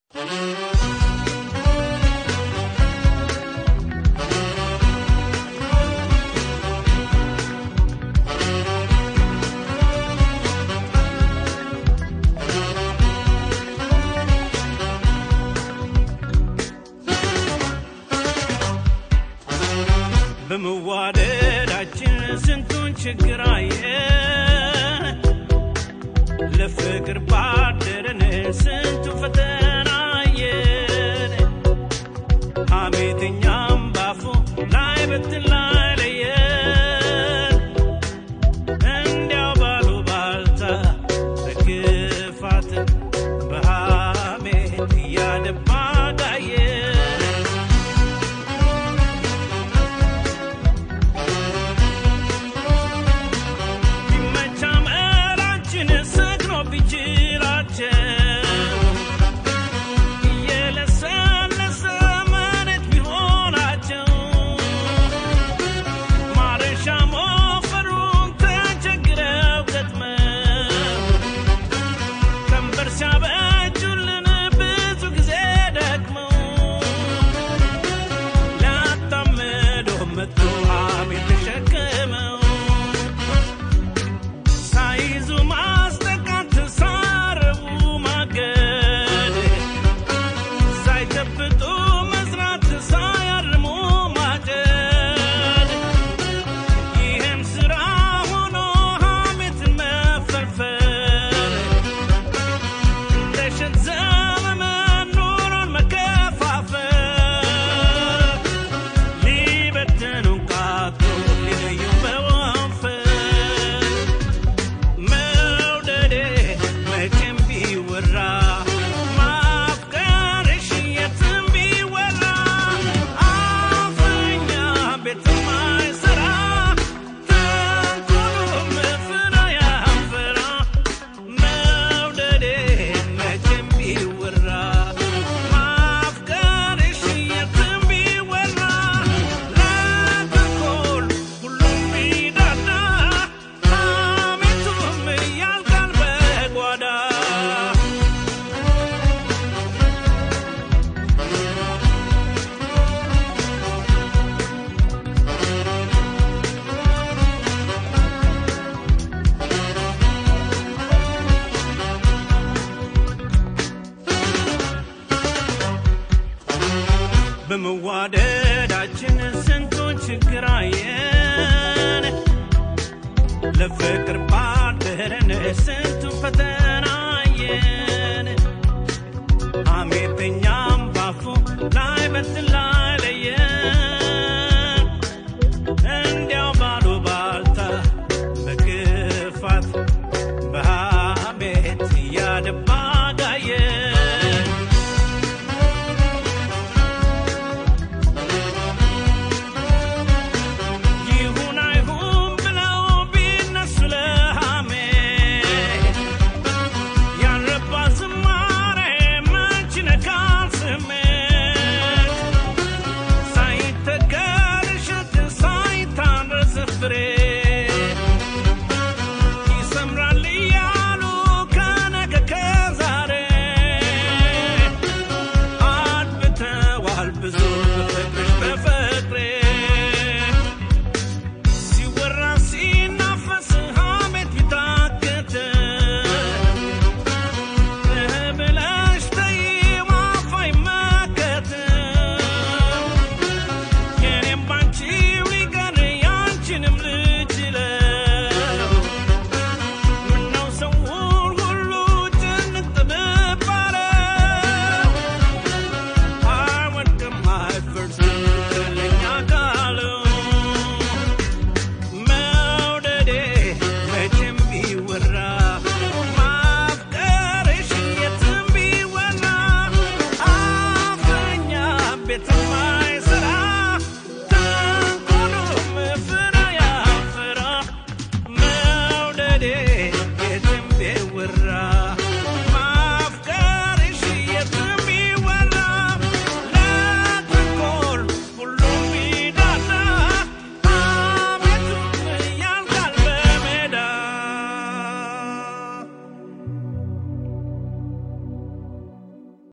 በመዋደዳችን ስንቱን ችግር አየን። ለፍቅር ባደረን ስንቱ ፈተና አየን። ሐሜተኛም ባፉ ላይ በትን ላይ ለየን። እንዲያው ባሉ ባልታ በክፋት በሐሜት እያደባ ጋየን። ቢመቻ መላችን ሰግኖ ቢችላቸው እየለሰለሰ መሬት ቢሆናቸው ማረሻ ሞፈሩን ተቸግረው ገጥመው ቀንበር ሲያበጁልን ብዙ ጊዜ ደክመው ሊያጣምዶ መጡ ሐሜት ተሸክመው ሳይዙ ማስጠቃት ሳረቡ ማገድ ሳይጨብጡ መስራት ሳያርሙ ማጨድ ይህም ስራ ሆኖ ሐሜትን መፈልፈል እንደ እሸት ዘመመን ኑሮን መከፋፈል ሊበትኑን ቃቶ ሊለዩ በወንፈል መውደዴ መቼም ቢወራ ማፍቀርሽ የትም ቢወራ አፍኛ ቤትም አይሰራ ተንኮሉም ፍሬ ያፈራ መውደዴ መቼም ቢወራ ማፍቀርሽ የትም ቢወራ ለተንኮል ሁሉም ቢዳዳ ሐሜቱም ያልቃል በጓዳ በመዋደዳችን ስንቱን ችግር አየን። ለፍቅር ባደረን ስንቱን ፈተና አየን።